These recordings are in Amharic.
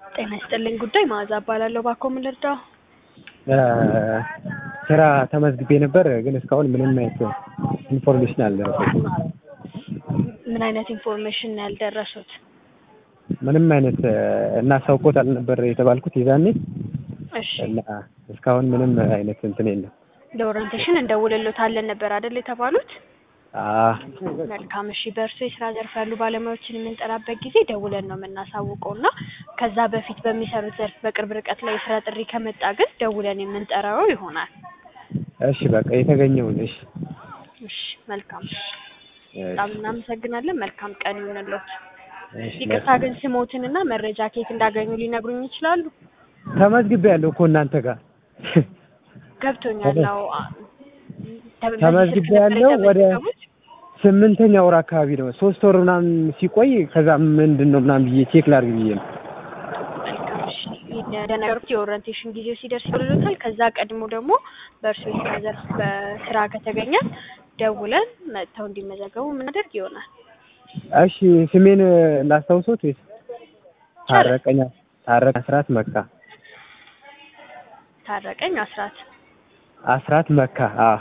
ጤና ይስጥልኝ ጉዳይ መዓዛ እባላለሁ። ባኮ ምን ልርዳው? ስራ ተመዝግቤ ነበር፣ ግን እስካሁን ምንም አይነት ኢንፎርሜሽን አልደረሰኝም። ምን አይነት ኢንፎርሜሽን ነው ያልደረሱት? ምንም አይነት እናሳውቆታል ነበር የተባልኩት የዛኔ እሺ እና እስካሁን ምንም አይነት እንትን የለም። ለኦሪንቴሽን እንደውልሎታለን ነበር አይደል የተባሉት? አዎ መልካም እሺ። በእርሱ የስራ ዘርፍ ያሉ ባለሙያዎችን የምንጠራበት ጊዜ ደውለን ነው የምናሳውቀው እና ከዛ በፊት በሚሰሩት ዘርፍ በቅርብ ርቀት ላይ የስራ ጥሪ ከመጣ ግን ደውለን የምንጠራው ይሆናል። እሺ በቃ የተገኘውን እሺ እሺ መልካም በጣም እናመሰግናለን። መልካም ቀን ይሁንልዎት። እሺ ይቅርታ ግን ስሞትንና መረጃ ከየት እንዳገኙ ሊነግሩኝ ይችላሉ? ተመዝግቤ ያለው እኮ እናንተ ጋር ገብቶኛል። አዎ አ- ተ- በዚህ ተመዝግቤ ስልክ ነበር ያለው ወደ የተመዘገቡት? ስምንተኛ ወር አካባቢ ነው። ሶስት ወር ምናምን ሲቆይ ከዛ ምንድን ነው ምናምን ብዬ ቼክ ላድርግ ብዬ ነው። መልካም እሺ። እንደነገርኩት የኦሪንቴሽን ጊዜው ሲደርስ ይደውሉታል። ከዛ ቀድሞ ደግሞ በእርሱ የስራ ዘርፍ በስራ ከተገኘ ደውለን መጥተው እንዲመዘገቡ የምናደርግ ይሆናል። እሺ ስሜን ላስታውሶት ወይስ? ታረቀኝ ታረቀ አስራት መካ ታረቀኝ አስራት። አስራት መካ አዎ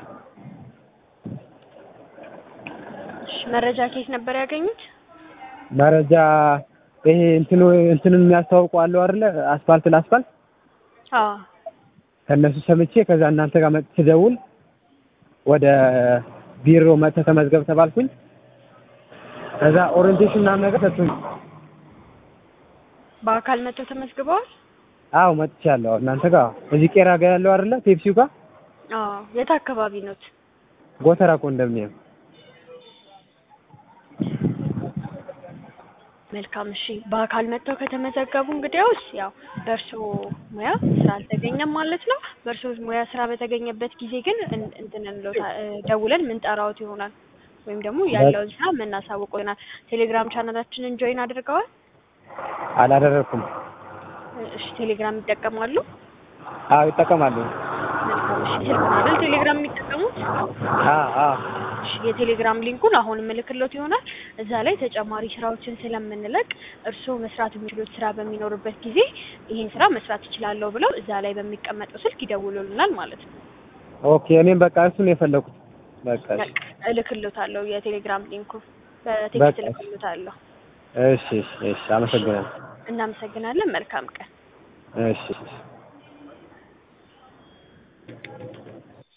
እሺ መረጃ ከየት ነበር ያገኙት? መረጃ ይሄ እንትኑ እንትኑን የሚያስተዋውቁ አለው አይደለ? አስፋልት ለአስፋልት አዎ ከእነሱ ሰምቼ ከዛ እናንተ ጋር መጥቼ ስደውል ወደ ቢሮ መጥተህ ተመዝገብ ተባልኩኝ። ከዛ ኦሪንቴሽን ምናምን ነገር ሰጡኝ። በአካል መጥተው ተመዝግበዋል? አዎ መጥቻለሁ። እናንተ ጋር እዚህ ቄራ ጋር ያለው አይደለ? ፔፕሲው ጋር አዎ የት አካባቢ ኖት? ጎተራ ኮንዶሚኒየም። መልካም እሺ። በአካል መጥተው ከተመዘገቡ እንግዲያውስ ያው በእርሶ ሙያ ስራ አልተገኘም ማለት ነው። በእርሶ ሙያ ስራ በተገኘበት ጊዜ ግን እን- እንትን እንለውታ- እ፣ ደውለን ምንጠራዎት ይሆናል ወይም ደግሞ ያለውን ስራ የምናሳውቀው ይሆናል። ቴሌግራም ቻናላችንን ጆይን አድርገዋል? አላደረኩም። እሺ ቴሌግራም ይጠቀማሉ? አዎ ይጠቀማሉ። መልካም እሺ። ስልክ ነው አይደል ቴሌግራም የሚጠቀሙት? አዎ አዎ እሺ የቴሌግራም ሊንኩን አሁን ምልክሎት ይሆናል። እዛ ላይ ተጨማሪ ስራዎችን ስለምንለቅ እርስዎ መስራት የሚችሉት ስራ በሚኖርበት ጊዜ ይህን ስራ መስራት እችላለሁ ብለው እዛ ላይ በሚቀመጠው ስልክ ይደውሉልናል ማለት ነው። ኦኬ እኔም በቃ እሱን ነው የፈለኩት። በቃ እሺ በቃ እልክሎታለሁ የቴሌግራም ሊንኩን በቴክስት በቃ። እልክሎታለሁ። እሺ እሺ እሺ አመሰግናለሁ። እናመሰግናለን። መልካም ቀን። እሺ እሺ